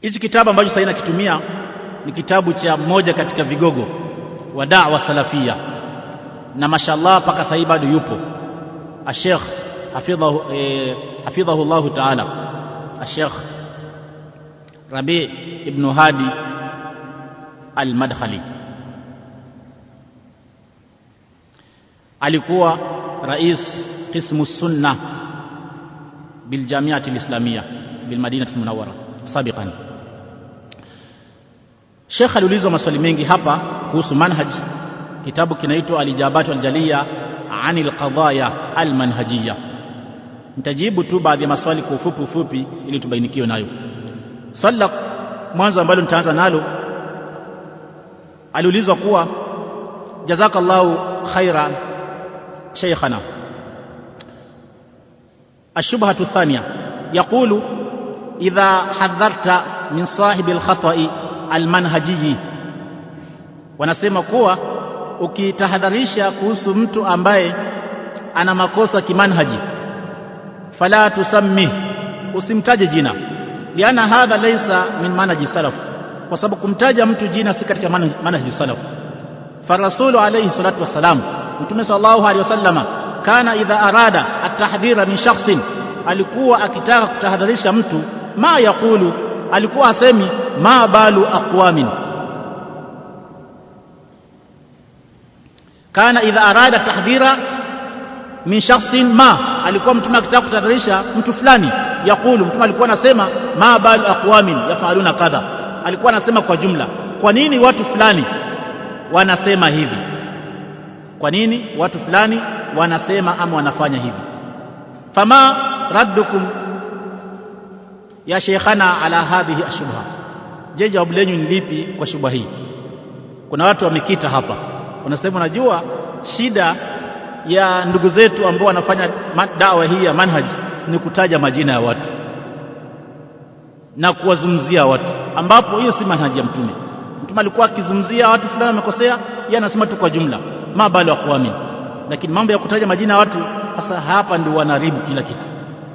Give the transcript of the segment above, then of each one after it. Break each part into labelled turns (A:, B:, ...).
A: hichi kitabu ambacho sasa nakitumia ni kitabu cha mmoja katika vigogo wa da'wa salafia na mashallah mpaka sasa bado yupo Sheikh hafidhahu eh, hafidhahu Allah ta'ala Sheikh Rabi ibn Hadi al-Madkhali alikuwa rais qismu sunna bil jamiati al-islamia bil madinati al-munawwara sabiqan Sheikh aliulizwa maswali mengi hapa kuhusu manhaj kitabu kinaitwa alijabatu aljaliya anil qadaya almanhajiyya nitajibu tu baadhi ya maswali kwa ufupi ufupi ili tubainikiwe nayo swali la mwanzo ambalo nitaanza nalo aliulizwa kuwa jazakallahu khaira shaykhana الشبهة الثانية يقول إذا حذرت من صاحب الخطأ المنهجي wanasema kuwa ukitahadharisha kuhusu mtu ambaye ana makosa kimanhaji fala tusammih usimtaje jina liana hadha laysa min manhaji salaf kwa sababu kumtaja mtu jina si katika manhaji salaf farasulu alayhi salatu wassalam mtume sallallahu alayhi wasallama kana idha arada at-tahdhira min shakhsin alikuwa akitaka kutahadharisha mtu ma yaqulu alikuwa asemi ma balu aqwamin kana idha arada tahdhira min shakhsin ma alikuwa mtume akitaka kutahadharisha mtu fulani yakulu mtume alikuwa anasema ma balu aqwamin yafaluna kadha alikuwa anasema kwa jumla kwa nini watu fulani wanasema hivi kwa nini watu fulani wanasema ama wanafanya hivi fama raddukum ya sheikhana ala hadhihi ashubha je jawabu lenyu ni lipi kwa shubha hii kuna watu wamekita hapa wanasema unajua shida ya ndugu zetu ambao wanafanya dawa hii ya manhaj ni kutaja majina ya watu na kuwazungumzia watu ambapo hiyo si manhaji ya mtume mtume alikuwa akizungumzia watu fulani wamekosea yeye anasema tu kwa jumla mabali wa kuamini lakini mambo ya kutaja majina ya watu sasa hapa ndio wanaribu kila kitu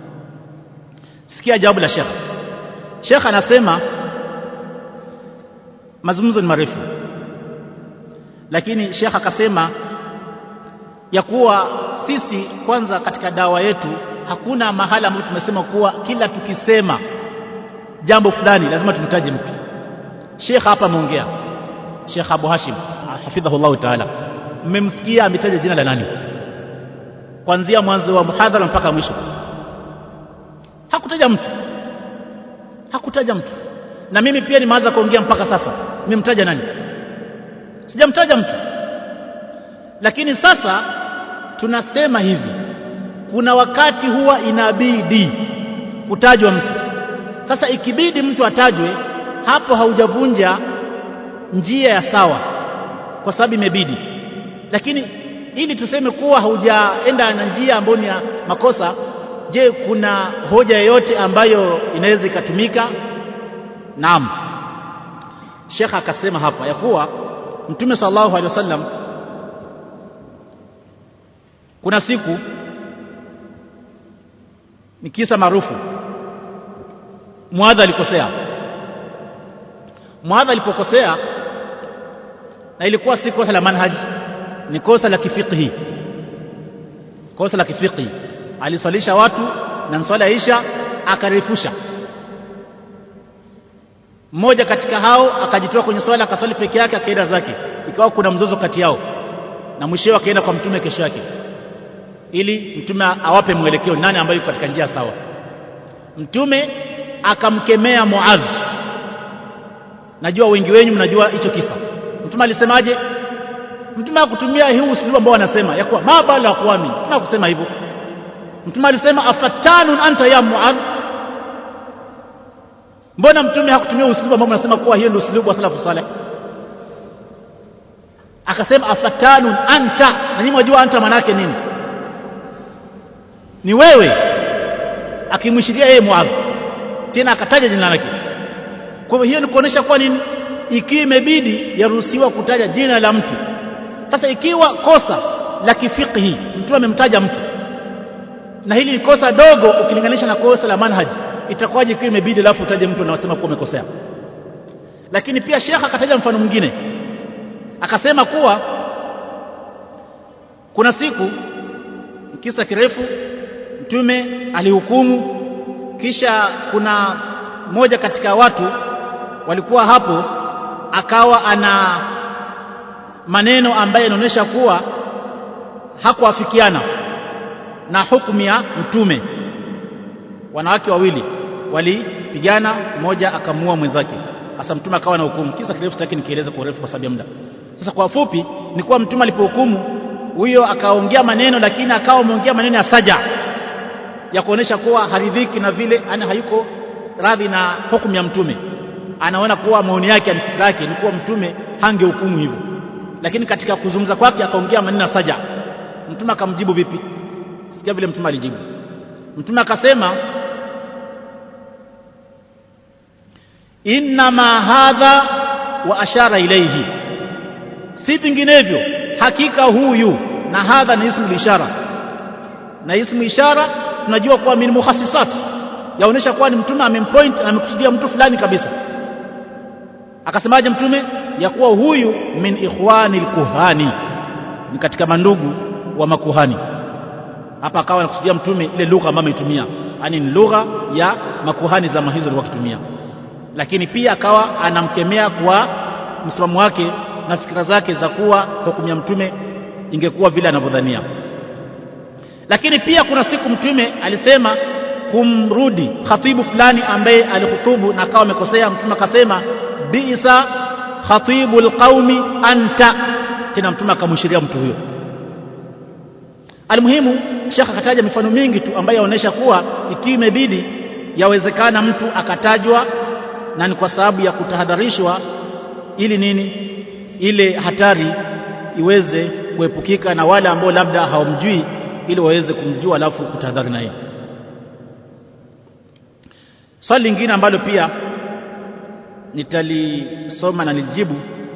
A: sikia jawabu la Sheikh Sheikh anasema mazungumzo ni marefu lakini Sheikh akasema ya kuwa sisi kwanza katika dawa yetu hakuna mahala ambapo tumesema kuwa kila tukisema jambo fulani lazima tumtaje mtu Sheikh hapa ameongea Sheikh Abu Hashim hafidhahullah ta'ala mmemsikia ametaja jina la nani kuanzia mwanzo wa muhadhara mpaka mwisho hakutaja mtu hakutaja mtu na mimi pia nimeanza kuongea mpaka sasa nimemtaja nani sijamtaja mtu lakini sasa tunasema hivi kuna wakati huwa inabidi kutajwa mtu sasa ikibidi mtu atajwe hapo haujavunja njia ya sawa kwa sababu imebidi lakini ili tuseme kuwa haujaenda na njia ambayo ni ya makosa je kuna hoja yoyote ambayo inaweza ikatumika naam Sheikh akasema hapa ya kuwa Mtume sallallahu alaihi wasallam kuna siku ni kisa maarufu Muadha alikosea Muadha alipokosea na ilikuwa si kosa la manhaj ni kosa la kifiqhi kosa la kifiqhi aliswalisha watu na swala isha akarefusha mmoja katika hao akajitoa kwenye swala akaswali peke yake akaenda zake ikawa kuna mzozo kati yao na mwishowe akaenda kwa mtume kesho yake ili mtume awape mwelekeo nani ambaye yuko katika njia sawa mtume akamkemea Muadh najua wengi wenyu mnajua hicho kisa mtume alisemaje mtume hakutumia hii usulubu ambao wanasema ya kuwa mabala aqwami mtume hakusema hivyo mtume alisema afatanun anta ya Muadh mbona mtume hakutumia usulubu ambao mnasema kuwa hiyo ndio usulubu wa salafu saleh akasema afatanun anta na nyinyi mnajua anta manake nini ni wewe akimwishiria yeye Muadh tena akataja jina lake kwa hiyo ni kuonesha kwa nini ikiwa imebidi yaruhusiwa kutaja jina la mtu sasa ikiwa kosa la kifiqhi mtu amemtaja mtu na hili ni kosa dogo ukilinganisha na kosa la manhaji itakuwaje ikiwa imebidi alafu utaje mtu anasema kuwa umekosea lakini pia shekha akataja mfano mwingine akasema kuwa kuna siku kisa kirefu mtume alihukumu kisha kuna moja katika watu walikuwa hapo akawa ana maneno ambayo yanaonyesha kuwa hakuafikiana na hukumu ya mtume wanawake wawili walipigana mmoja akamua mwenzake sasa mtume akawa na hukumu kisa kirefu sitaki nikieleze kwa urefu kwa sababu ya muda sasa kwa fupi ni kuwa mtume alipohukumu huyo akaongea maneno lakini akawa ameongea maneno ya saja ya kuonesha kuwa haridhiki na vile ana hayuko radhi na hukumu ya mtume anaona kuwa maoni yake na fikra yake ni kuwa mtume hangehukumu hivyo lakini katika kuzungumza kwake akaongea maneno ya saja mtume akamjibu vipi sikia vile mtume alijibu mtume akasema innama hadha wa ashara ilaihi si vinginevyo hakika huyu na hadha ni ismu ishara na ismu ishara tunajua kuwa min mukhassisat yaonesha kuwa ni mtume amempoint na amekusudia mtu fulani kabisa akasemaje mtume ya kuwa huyu min ikhwani kuhani ni katika mandugu wa makuhani hapa akawa anakusudia mtume ile lugha ambayo ametumia yani ni lugha ya makuhani zama hizo walikuwa wakitumia lakini pia akawa anamkemea kwa msimamo wake na fikira zake za kuwa hukumu ya mtume ingekuwa vile anavyodhania lakini pia kuna siku mtume alisema kumrudi khatibu fulani ambaye alihutubu na akawa amekosea mtume akasema biisa khatibul qaumi anta tena mtume akamwishiria mtu huyo almuhimu shekha akataja mifano mingi tu ambayo yaonesha kuwa ikiwa imebidi yawezekana mtu akatajwa na ni kwa sababu ya kutahadharishwa ili nini ile hatari iweze kuepukika na wale ambao labda hawamjui ili waweze kumjua alafu kutahadhari naye swali lingine ambalo pia nitalisoma na nilijibu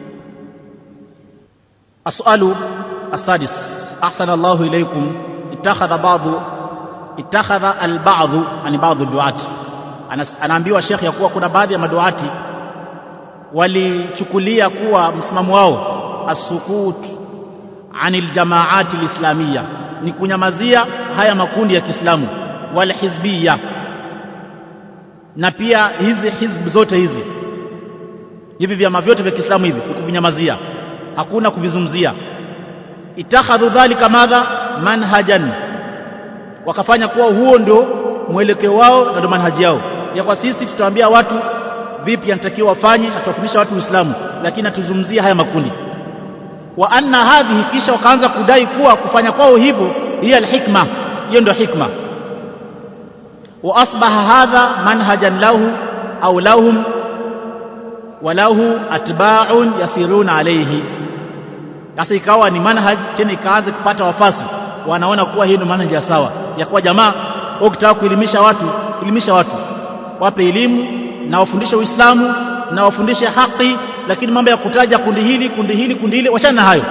A: as'alu asadis ahsana Allahu ilaykum ittakhadha ba'dhu ittakhadha al-ba'dhu ani ba'dhu duat anaambiwa Sheikh ya kuwa kuna baadhi ya maduati walichukulia kuwa msimamo wao asukut anil jamaati alislamia ni kunyamazia haya makundi ya Kiislamu wal hizbiyya na pia hizi hizb zote hizi hivi vyama vyote vya Kiislamu hivi kuvinyamazia hakuna kuvizungumzia itakhadhu dhalika madha manhajan wakafanya kuwa huo ndio mwelekeo wao na ndio manhaji yao ya kwa sisi tutawaambia watu vipi anatakiwa wafanye atawafundisha watu Uislamu lakini atuzungumzie haya makundi wa anna hadhihi kisha wakaanza kudai kuwa kufanya kwao hivyo hiya alhikma hiyo ndio hikma wa asbaha hadha manhajan lahu au lahum walahu atba'un yasiruna alayhi sasa ikawa ni manhaj tena ikaanza kupata wafasi wanaona kuwa hii ndio manhaj ya sawa ya kuwa jamaa ukitaka kuelimisha watu elimisha watu wape elimu na wafundishe Uislamu na wafundishe haki lakini mambo ya kutaja kundi hili kundi hili kundi hili wachana na hayo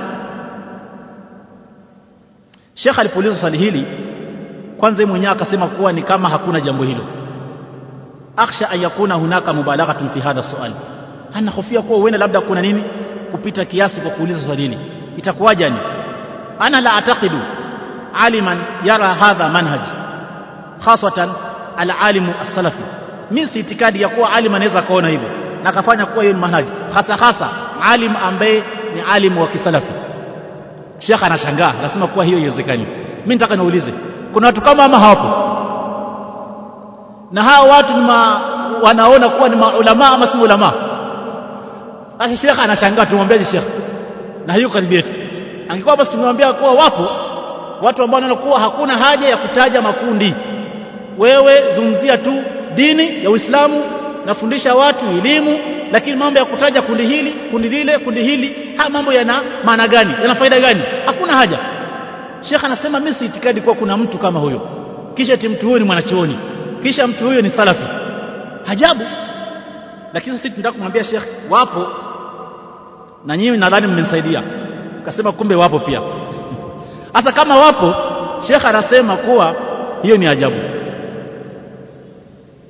A: Sheikh alipouliza swali hili kwanza yeye mwenyewe akasema kuwa ni kama hakuna jambo hilo akhsha an yakuna hunaka mubalaghatun fi hadha su'al anahofia kuwa huenda labda kuna nini kupita kiasi kwa kuuliza swali hili itakuwaje ni ana la ataqidu aliman yara hadha manhaj khasatan alalimu as-salafi mimi si itikadi ya kuwa alim anaweza kaona hivyo na akafanya kuwa hiyo ni manhaj hasa hasa alim ambaye ni alimu wa kisalafi Sheikh anashangaa anasema kuwa hiyo haiwezekani mimi nataka niulize kuna watu kama ama hawapo na hao watu ni ma, wanaona kuwa ni maulama ama si ulama basi Sheikh anashangaa tumwambie Sheikh na hiyo karibu yetu angekuwa basi tumemwambia kuwa wapo watu ambao wanaona kuwa hakuna haja ya kutaja makundi wewe zungumzia tu dini ya Uislamu nafundisha watu elimu lakini mambo ya kutaja kundi hili kundi lile kundi hili haya mambo yana maana gani yana faida gani hakuna haja Sheikh anasema mimi si itikadi kuwa kuna mtu kama huyo kisha eti mtu huyo ni mwanachuoni kisha mtu huyo ni salafi hajabu lakini sisi tunataka kumwambia Sheikh wapo na nyinyi nadhani mmenisaidia kasema kumbe wapo pia hasa kama wapo Sheikh anasema kuwa hiyo ni ajabu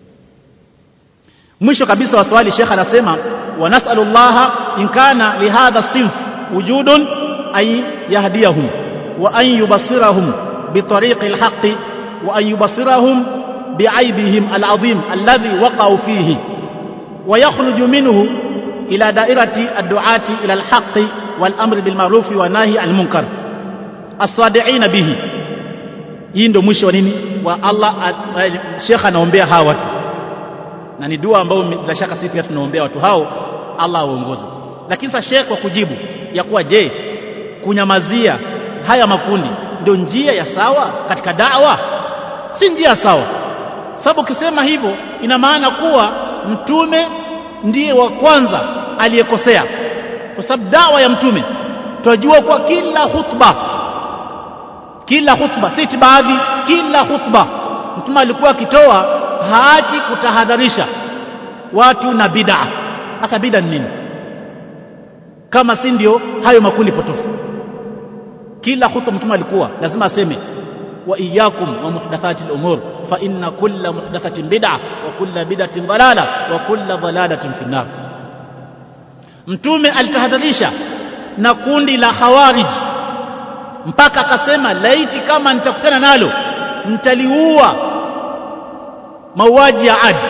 A: mwisho kabisa wa swali Sheikh anasema wa nas'alullaha in kana li hadha sinf wujudun ay yahdiyahum wa an yubasirahum bi tariqi alhaqqi wa an yubasirahum بعيبهم العظيم الذي وقعوا فيه ويخرج منه إلى دائرة الدعاة إلى الحق والأمر بالمعروف والنهي عن المنكر الصادعين به hii ndio mwisho wa nini wa Allah Sheikh anaombea hawa watu na ni dua ambayo bila shaka sisi pia tunaombea watu hao Allah awaongoze lakini sasa Sheikh kwa kujibu ya kuwa je kunyamazia haya makundi ndio njia ya sawa katika da'wa si njia sawa sababu ukisema hivyo ina maana kuwa mtume ndiye wa kwanza aliyekosea kwa sababu dawa ya mtume tunajua kwa kila khutba kila khutba si baadhi kila khutba mtume alikuwa akitoa haachi kutahadharisha watu na bid'a hasa bid'a ni nini kama si ndio hayo makundi potofu kila khutba mtume alikuwa lazima aseme wa iyyakum wa muhdathati al-umur fa inna kulla muhdathatin bid'a wa kulla bid'atin dalala wa kulla dalalatin fi nar mtume alitahadharisha na kundi la khawarij mpaka akasema laiti kama nitakutana nalo nitaliua mauaji ya adi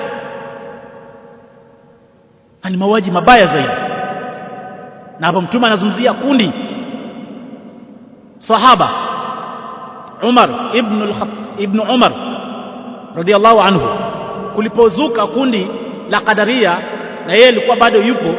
A: ni mauaji mabaya zaidi na hapo mtume anazungumzia kundi sahaba Umar ibn al ibn Umar radiyallahu anhu kulipozuka kundi la Qadaria na yeye alikuwa bado yupo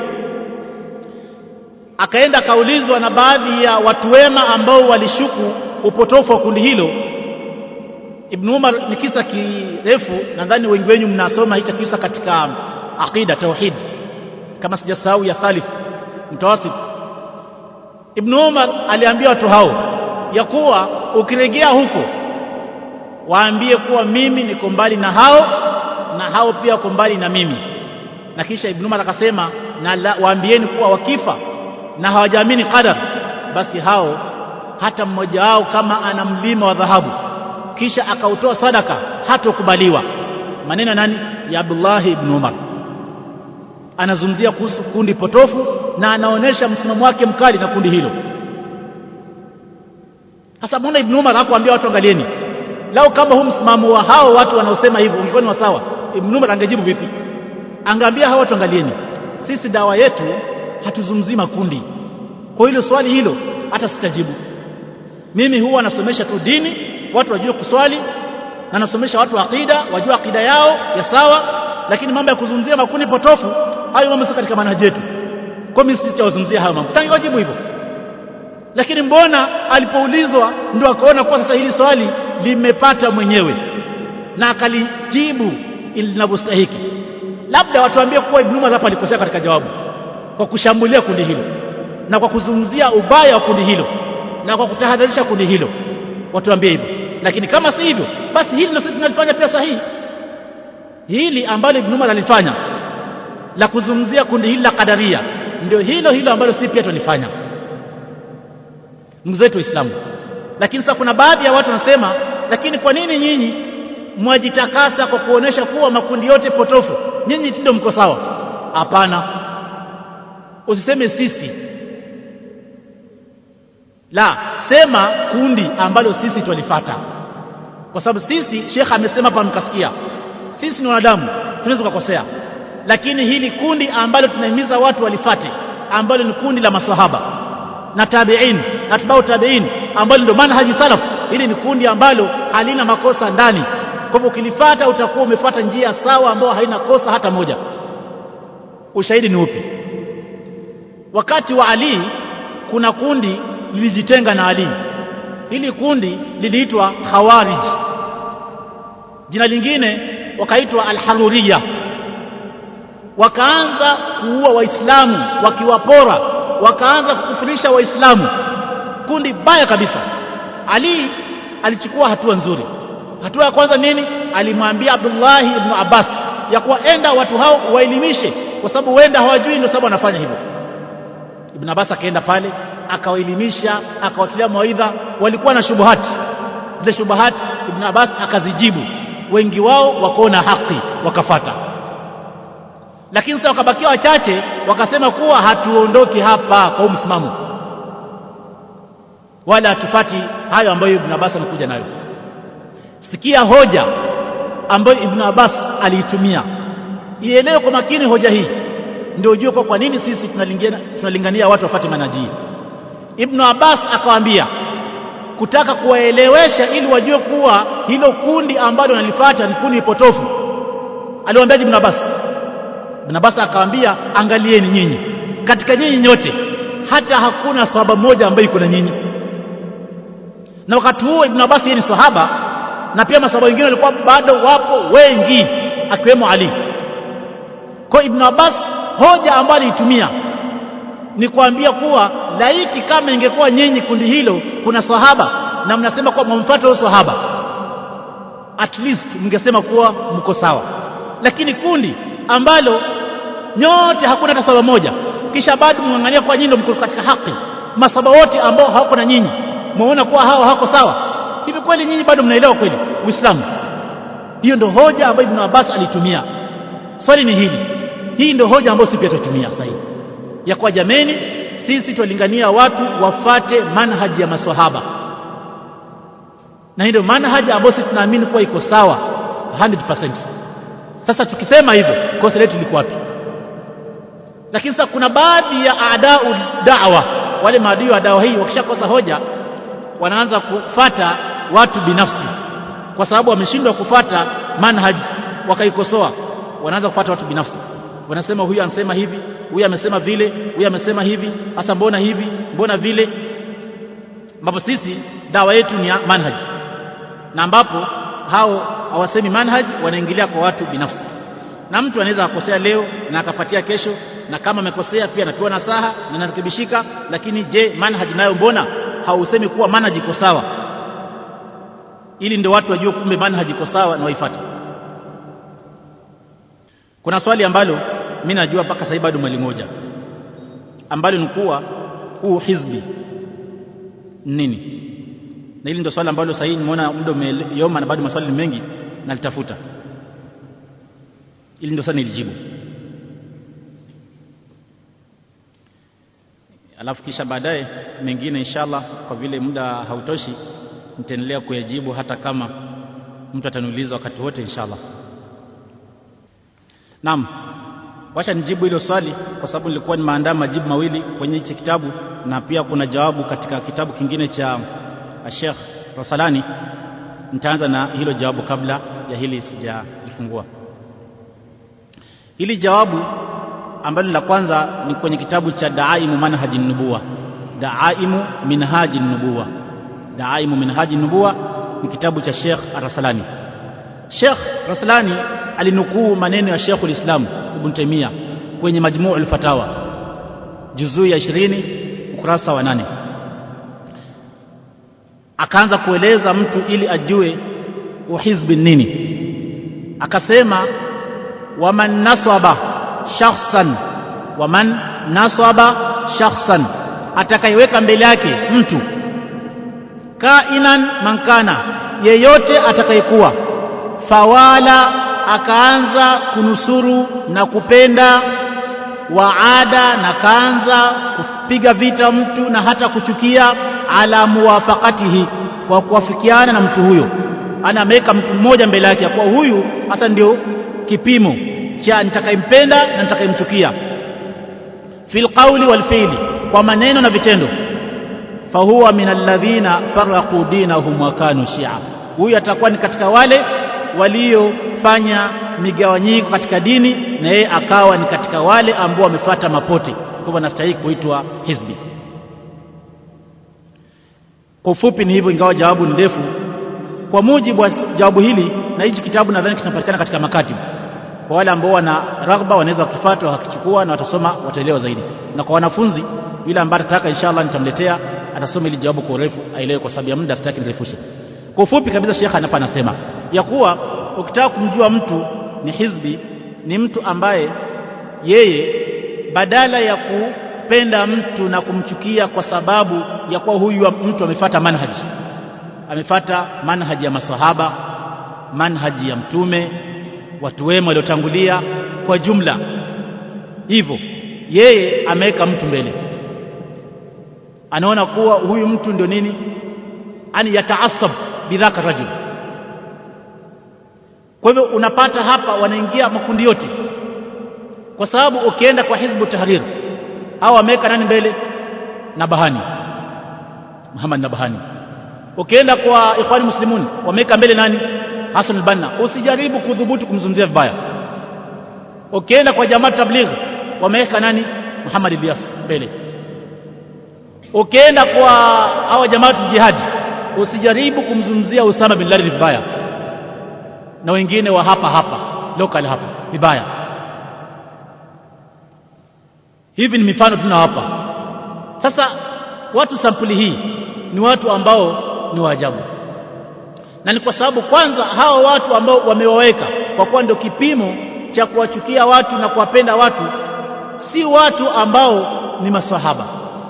A: akaenda akaulizwa na baadhi ya watu wema ambao walishuku upotofu wa kundi hilo Ibn Umar ni kisa kirefu nadhani wengi wenu mnasoma hicho kisa katika aqida tauhid kama sijasahau ya thalith mtawasif Ibn Umar aliambia watu hao ya kuwa ukirejea huko waambie kuwa mimi niko mbali na hao na hao pia wako mbali na mimi na kisha Ibn Umar akasema na waambieni kuwa wakifa na hawajaamini qadar basi hao hata mmoja wao kama ana mlima wa dhahabu kisha akautoa sadaka hatokubaliwa maneno nani ya Abdullah ibn Umar anazungumzia kuhusu kundi potofu na anaonesha msimamo wake mkali na kundi hilo sasa mbona ibn Umar hakuambia watu angalieni lao kama huu msimamo wa hao watu wanaosema hivyo ungekuwa ni sawa ibn Umar angejibu vipi angeambia hao watu angalieni sisi dawa yetu hatuzungumzii makundi kwa hilo swali hilo hata sitajibu mimi huwa nasomesha tu dini watu wajue kuswali na nasomesha watu akida wajue akida yao ya sawa lakini mambo ya kuzungumzia makundi potofu hayo mambo sio katika manhaji yetu kwa mimi sitawazungumzia hayo mambo tangewajibu hivyo lakini mbona alipoulizwa ndio akaona kwa sasa hili swali limepata mwenyewe na akalijibu linavyostahiki labda watuambie kuwa Ibn Umar hapa alikosea katika jawabu kwa kushambulia kundi hilo na kwa kuzungumzia ubaya wa kundi hilo na kwa kutahadharisha kundi hilo watuambie hivyo lakini kama si hivyo basi hili ndio sisi tunalifanya pia sahihi hili ambalo Ibn Umar alifanya la kuzungumzia kundi hili la kadaria ndio hilo hilo ambalo sisi pia tulifanya ndugu zetu waislamu lakini sasa kuna baadhi ya watu wanasema lakini kwa nini nyinyi mwajitakasa kwa kuonesha kuwa makundi yote potofu nyinyi ndio mko sawa hapana usiseme sisi la sema kundi ambalo sisi twalifata kwa sababu sisi Sheikh amesema hapa mkasikia sisi ni wanadamu tunaweza kukosea lakini hili kundi ambalo tunahimiza watu walifate ambalo ni kundi la maswahaba na tabi'in na tibau tabi'in ambalo ndio manhaji salaf hili ni kundi ambalo halina makosa ndani kwa hivyo ukilifata utakuwa umefuata njia sawa ambayo haina kosa hata moja ushahidi ni upi wakati wa Ali kuna kundi lilijitenga na Ali hili kundi liliitwa Khawarij jina lingine wakaitwa Al-Haruriyya wakaanza kuua waislamu wakiwapora wakaanza kukufurisha waislamu kundi baya kabisa Ali alichukua hatua nzuri hatua ya kwanza nini alimwambia Abdullah ibn Abbas ya kuwa enda watu hao waelimishe kwa sababu wenda hawajui ndio sababu wanafanya hivyo Ibn Abbas akaenda pale akawaelimisha akawatilia mawaidha walikuwa na shubuhati zile shubuhati Ibn Abbas akazijibu wengi wao wakaona haki wakafata lakini sasa wakabakia wachache wakasema kuwa hatuondoki hapa kwa msimamo wala hatufati hayo ambayo Ibn Abbas amekuja nayo sikia hoja ambayo Ibn Abbas aliitumia ielewe kwa makini hoja hii ndio ujue kwa kwa nini sisi tunalingania tunalingania watu wafate manhaji hii Ibn Abbas akawaambia kutaka kuwaelewesha ili wajue kuwa hilo kundi ambalo wanalifuata ni kundi potofu aliwaambia Ibn Abbas Ibn Abbas akawaambia angalieni nyinyi katika nyinyi nyote hata hakuna sahaba moja ambaye iko na nyinyi na wakati huo Ibn Abbas yeye ni sahaba na pia masahaba wengine walikuwa bado wapo wengi akiwemo Ali kwa Ibn Abbas hoja ambayo aliitumia ni kuambia kuwa laiti kama ingekuwa nyinyi kundi hilo kuna sahaba na mnasema kuwa mmfuata huyo sahaba at least mngesema kuwa mko sawa lakini kundi ambalo nyote hakuna hata sahaba moja kisha bado mngangania kwa nyinyi ndio mko katika haki masahaba wote ambao hawako na nyinyi muona kuwa hawa hawako sawa hivi kweli nyinyi bado mnaelewa kweli Uislamu hiyo ndio hoja ambayo Ibn Abbas alitumia swali ni hili hii ndio hoja ambayo sisi pia tutumia sasa hivi ya kwa jameni sisi twalingania watu wafate manhaji ya maswahaba na hii ndio manhaji ambayo sisi tunaamini kuwa iko sawa 100% sasa tukisema hivyo kosa letu liko wapi lakini sasa kuna baadhi ya adau da'wa wale maadui wa dawa hii wakishakosa hoja wanaanza kufata watu binafsi kwa sababu wameshindwa kufata manhaji wakaikosoa wanaanza kufata watu binafsi wanasema huyu anasema hivi huyu amesema vile huyu amesema hivi hasa mbona hivi mbona vile ambapo sisi dawa yetu ni ya manhaji na ambapo hao hawasemi manhaji wanaingilia kwa watu binafsi na mtu anaweza akosea leo na akapatia kesho na kama amekosea pia anapewa nasaha na anarekebishika lakini je manhaji nayo mbona hausemi kuwa manhaji iko sawa ili ndio watu wajue kumbe manhaji iko sawa na waifuate kuna swali ambalo mimi najua mpaka sasa bado mwali moja ambalo ni kuwa huu hizbi nini na hili ndio swali ambalo sasa hivi nimeona muda umeyoma na bado maswali ni mengi nalitafuta ili ndio sasa nilijibu alafu kisha baadaye mengine inshallah kwa vile muda hautoshi nitaendelea kuyajibu hata kama mtu ataniuliza wakati wote inshallah Naam. Wacha nijibu hilo swali kwa sababu nilikuwa nimeandaa majibu mawili kwenye hichi kitabu na pia kuna jawabu katika kitabu kingine cha Sheikh Rasalani. Nitaanza na hilo jawabu kabla ya hili sijalifungua. Hili jawabu ambalo la kwanza ni kwenye kitabu cha Daaimu Manhaji Nubuwa. Daaimu Minhaji Nubuwa. Daaimu Minhaji Nubuwa ni kitabu cha Sheikh Rasalani. Sheikh Raslani alinukuu maneno ya Sheikhul Islam Ibn Taymiyyah kwenye Majmuu al-Fatawa juzuu ya 20 ukurasa wa nane akaanza kueleza mtu ili ajue uhizbi nini akasema waman nasaba shakhsan waman nasaba shakhsan atakaiweka mbele yake mtu kainan mankana yeyote atakayekuwa fawala akaanza kunusuru na kupenda waada na kaanza kupiga vita mtu na hata kuchukia ala muwafaqatihi kwa kuwafikiana na mtu huyo ana ameweka mtu mmoja mbele yake kwa huyu hasa ndio kipimo cha nitakayempenda na nitakayemchukia fil qawli wal fi'li kwa maneno na vitendo fahuwa min alladhina faraqu dinahum wa kanu shi'a huyu atakuwa ni katika wale waliofanya migawanyiko katika dini na yeye akawa ni katika wale ambao wamefuata mapote kwa hivyo anastahili kuitwa hizbi kwa ufupi ni hivyo ingawa jawabu ni ndefu kwa mujibu wa jawabu hili na hichi kitabu nadhani kinapatikana katika makatibu kwa wale ambao wana raghba wanaweza kukifuata wakichukua na watasoma wataelewa zaidi na kwa wanafunzi yule ambaye atataka inshallah nitamletea atasoma ili jawabu kwa urefu aelewe kwa sababu ya muda sitaki nirefushe kwa ufupi kabisa shekha hapa anasema ya kuwa ukitaka kumjua mtu ni hizbi ni mtu ambaye yeye badala ya kupenda mtu na kumchukia kwa sababu ya kuwa huyu mtu amefata manhaji amefata manhaji ya masahaba manhaji ya mtume watu wema waliotangulia kwa jumla hivyo yeye ameweka mtu mbele anaona kuwa huyu mtu ndio nini ani yataasab bidhaka rajul kwa hivyo unapata hapa wanaingia makundi yote kwa sababu ukienda kwa hizbu tahrir au wameweka nani mbele Nabahani Muhammad Nabahani ukienda kwa ikhwani muslimun wameweka mbele nani Hassan al-Banna usijaribu kudhubutu kumzungumzia vibaya ukienda kwa jamaa tabligh wameweka nani Muhammad Ilyas mbele ukienda kwa hawa jamaa jihad usijaribu kumzungumzia Usama bin Laden vibaya na wengine wa hapa hapa local hapa vibaya hivi ni mifano tunawapa sasa watu sampuli hii ni watu ambao ni waajabu na ni kwa sababu kwanza hawa watu ambao wamewaweka kwa kuwa ndio kipimo cha kuwachukia watu na kuwapenda watu si watu ambao ni maswahaba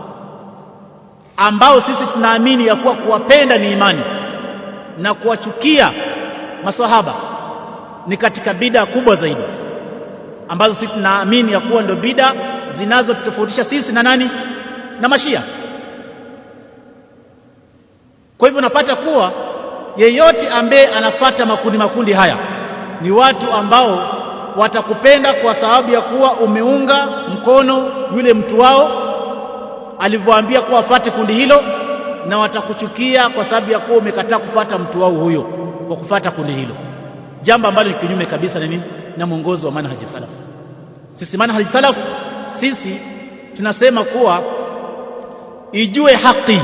A: ambao sisi tunaamini ya kuwa kuwapenda ni imani na kuwachukia maswahaba ni katika bida kubwa zaidi ambazo sisi tunaamini ya kuwa ndio bida zinazotofautisha sisi na nani na mashia kwa hivyo unapata kuwa yeyote ambaye anafata makundi makundi haya ni watu ambao watakupenda kwa sababu ya kuwa umeunga mkono yule mtu wao alivyoambia kuwa afate kundi hilo na watakuchukia kwa sababu ya kuwa umekataa kufata mtu wao huyo kwa kufata kundi hilo jambo ambalo ni kinyume kabisa na nini na mwongozo wa manhaji salaf sisi manhaji salaf sisi tunasema kuwa ijue haki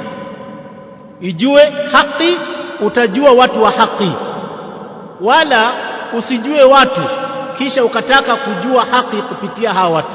A: ijue haki utajua watu wa haki wala usijue watu kisha ukataka kujua haki kupitia hawa watu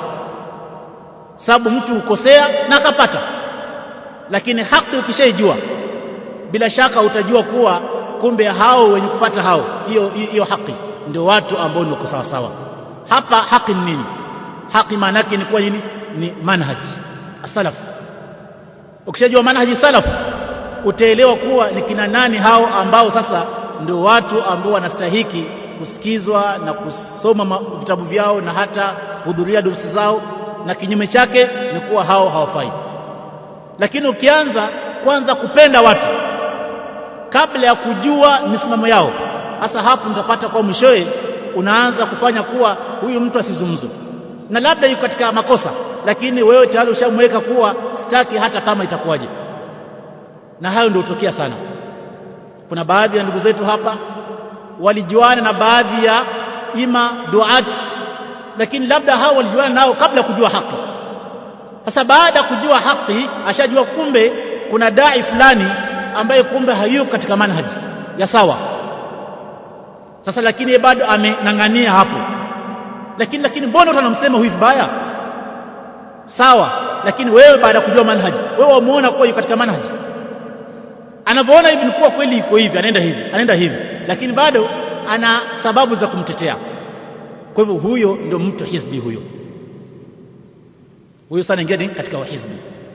A: sababu mtu ukosea na akapata lakini haki ukishaijua bila shaka utajua kuwa kumbe hao wenye kupata hao hiyo hiyo haki ndio watu ambao ni sawa sawa hapa haki ni nini haki maana yake ni kuwa nini ni manhaji salaf ukishajua manhaji salaf utaelewa kuwa ni kina nani hao ambao sasa ndio watu ambao wanastahiki kusikizwa na kusoma vitabu vyao na hata kuhudhuria durusi zao na kinyume chake ni kuwa hao hawafai lakini ukianza kwanza kupenda watu kabla ya kujua misimamo yao hasa hapo mtapata kwa mwishowe unaanza kufanya kuwa huyu mtu asizungumzwe na labda yuko katika makosa lakini wewe tayari ushamweka kuwa sitaki hata kama itakuwaje na hayo ndio hutokea sana kuna baadhi ya ndugu zetu hapa walijuana na baadhi ya ima duat lakini labda hao walijuana nao kabla kujua haki sasa baada ya kujua haki ashajua kumbe kuna dai fulani ambaye kumbe hayuko katika manhaji ya sawa sasa lakini bado amenang'ania hapo lakini lakini mbona watu wanamsema huyu vibaya sawa lakini wewe baada ya kujua manhaji wewe wamuona kuwa yuko katika manhaji anavyoona hivi ni kuwa kweli iko hivi anaenda hivi anaenda hivi lakini bado ana sababu za kumtetea kwa hivyo huyo ndio mtu hizbi huyo huyo sana ingia katika wahizbi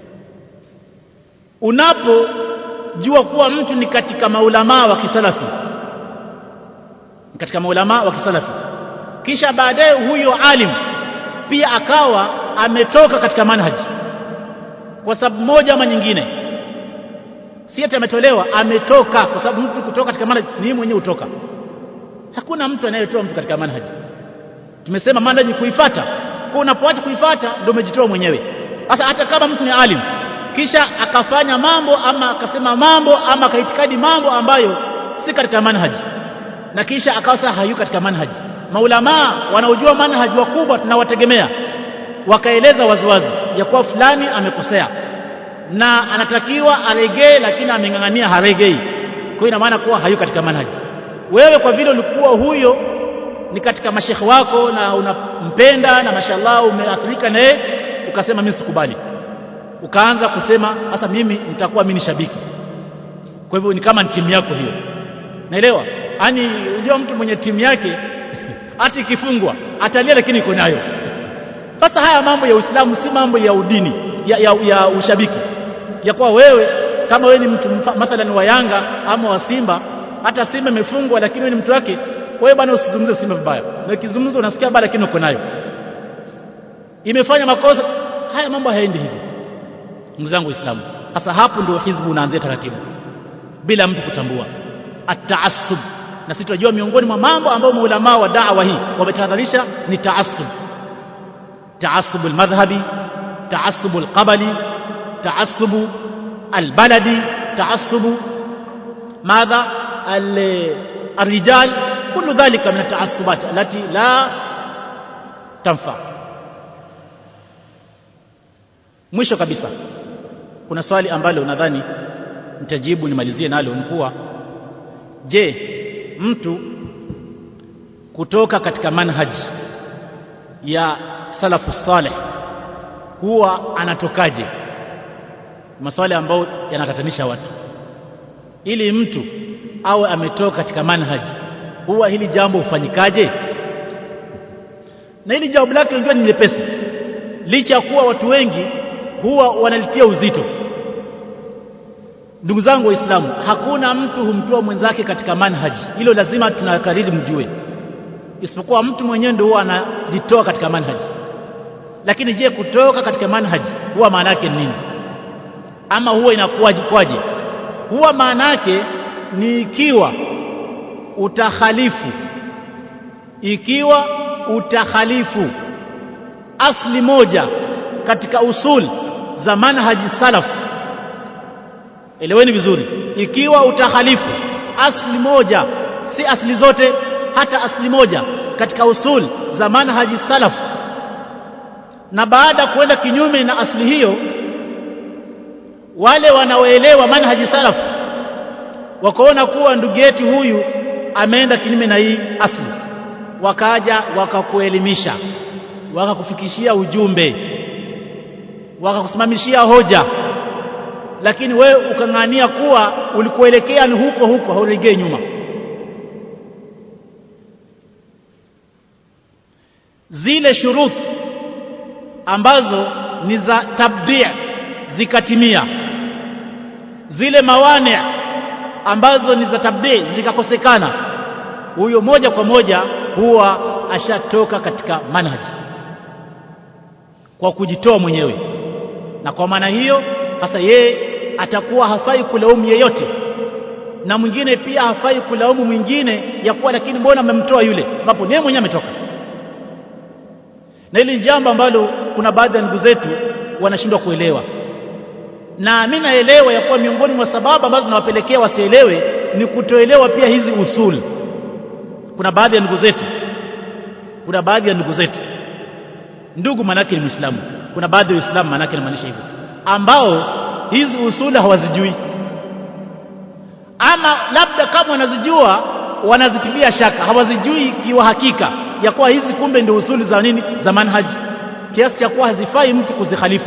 A: unapojua kuwa mtu ni katika maulamaa wa kisalafi katika maulamaa wa kisalafi kisha baadaye huyo alim pia akawa ametoka katika manhaji kwa sababu moja ama nyingine si ati ametolewa ametoka kwa sababu mtu kutoka katika manhaji ni yeye mwenyewe utoka hakuna mtu anayetoa mtu katika manhaji tumesema manhaji kuifata kwa unapoacha kuifata ndio umejitoa mwenyewe sasa hata kama mtu ni alim kisha akafanya mambo ama akasema mambo ama akaitikadi mambo ambayo si katika manhaji na kisha akawa sasa hayuko katika manhaji maulamaa wanaojua manhaji wakubwa tunawategemea wakaeleza waziwazi ya kuwa fulani amekosea na anatakiwa aregee lakini ameng'ang'ania haregei kwa ina maana kuwa hayuko katika manhaji wewe kwa vile ulikuwa huyo ni katika mashekhe wako na unampenda na mashallah umeathirika na yeye ukasema mimi sikubali ukaanza kusema sasa mimi nitakuwa mimi ni shabiki kwa hivyo ni kama ni timu yako hiyo naelewa yani unajua mtu mwenye timu yake hata ikifungwa atalia lakini iko nayo sasa haya mambo ya Uislamu si mambo ya udini ya, ya, ya ushabiki ya kuwa wewe kama wewe ni mtu mathalan wa Yanga ama wa Simba hata Simba imefungwa lakini wewe ni mtu wake wewe bwana usizungumze Simba vibaya na ukizungumza unasikia baya lakini uko nayo imefanya makosa haya mambo hayaendi hivyo ndugu zangu waislamu sasa hapo ndio hizbu unaanzia taratibu bila mtu kutambua at-taassub na sisi tunajua miongoni mwa mambo ambayo maulama wa da'wa hii wametahadharisha ni taassub taassub al-madhhabi taassub al-qabali taassub al-baladi taassub ماذا الرجال كل ذلك من التعصبات التي لا تنفع mwisho kabisa kuna swali ambalo nadhani nitajibu nimalizie nalo nikuwa je mtu kutoka katika manhaji ya salafu saleh huwa anatokaje maswali ambayo yanakatanisha watu ili mtu awe ametoka katika manhaji huwa hili jambo hufanyikaje na hili jawabu lake unajua ni lepesi licha ya kuwa watu wengi huwa wanalitia uzito ndugu zangu waislamu hakuna mtu humtoa mwenzake katika manhaji hilo lazima tunakariri mjue isipokuwa mtu mwenyewe ndio huwa anajitoa katika manhaji lakini je kutoka katika manhaji huwa maana yake ni nini ama huwa inakuwaje kwaje huwa maana yake ni ikiwa utakhalifu ikiwa utakhalifu asli moja katika usul za manhaji salaf eleweni vizuri ikiwa utakhalifu asli moja si asli zote hata asli moja katika usul za manhaji salaf na baada ya kuenda kinyume na asli hiyo wale wanaoelewa manhaji salaf wakaona kuwa ndugu yetu huyu ameenda kinyume na hii asli wakaja wakakuelimisha wakakufikishia ujumbe wakakusimamishia hoja lakini wewe ukang'ania kuwa ulikuelekea ni huko huko hauregei nyuma zile shuruti ambazo ni za tabdi' zikatimia zile mawani ambazo ni za tabdi zikakosekana huyo moja kwa moja huwa ashatoka katika manhaji kwa kujitoa mwenyewe na kwa maana hiyo sasa yeye atakuwa hafai kulaumu yeyote na mwingine pia hafai kulaumu mwingine ya kuwa lakini mbona amemtoa yule ambapo yeye mwenyewe ametoka na hili ni jambo ambalo kuna baadhi ya ndugu zetu wanashindwa kuelewa na mimi naelewa ya kuwa miongoni mwa sababu ambazo zinawapelekea wasielewe ni kutoelewa pia hizi usuli kuna baadhi ya ndugu zetu kuna baadhi ya ndugu zetu ndugu manake ni muislamu kuna baadhi ya waislamu manake inamaanisha hivyo ambao hizi usuli hawazijui ama labda kama wanazijua wanazitilia shaka hawazijui kiwa hakika ya kuwa hizi kumbe ndio usuli za nini za manhaji kiasi cha kuwa hazifai mtu kuzikhalifu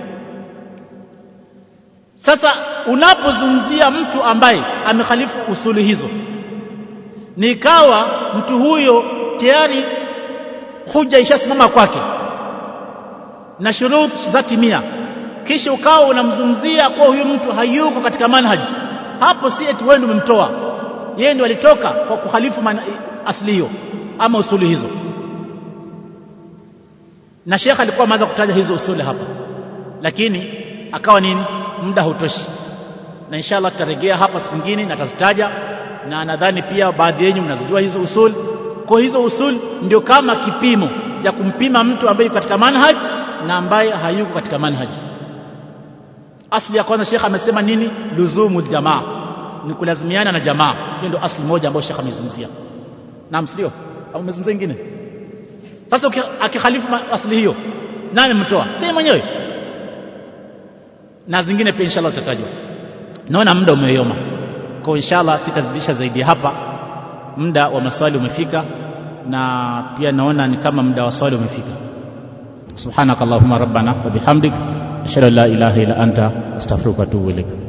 A: sasa unapozungumzia mtu ambaye amekhalifu usuli hizo nikawa mtu huyo tayari huja ishasimama kwake na shurut za timia kisha ukawa unamzungumzia kuwa huyu mtu hayuko katika manhaji hapo si eti wewe ndio umemtoa yeye ndio alitoka kwa kukhalifu asili hiyo ama usuli hizo na shekha alikuwa ameanza kutaja hizo usuli hapa lakini akawa nini muda hautoshi na inshallah tutarejea hapa siku nyingine na tazitaja na nadhani pia baadhi yenu mnazijua hizo usul kwa hizo usul ndio kama kipimo cha kumpima mtu ambaye yuko katika manhaj na ambaye hayuko katika manhaj asli ya kwanza shekha amesema nini luzumul jamaa ni kulazimiana na jamaa hiyo ndio asli moja ambayo shekha amezungumzia naam sio au umezungumzia nyingine sasa akikhalifu asli hiyo nani mtoa si mwenyewe na zingine pia inshallah tutatajwa naona muda umeyoma kwa inshallah sitazidisha zaidi hapa muda wa maswali umefika na pia naona ni kama muda wa swali umefika subhanakallahumma rabbana wa bihamdik ashhadu an la ilaha illa anta astaghfiruka wa atubu ilaik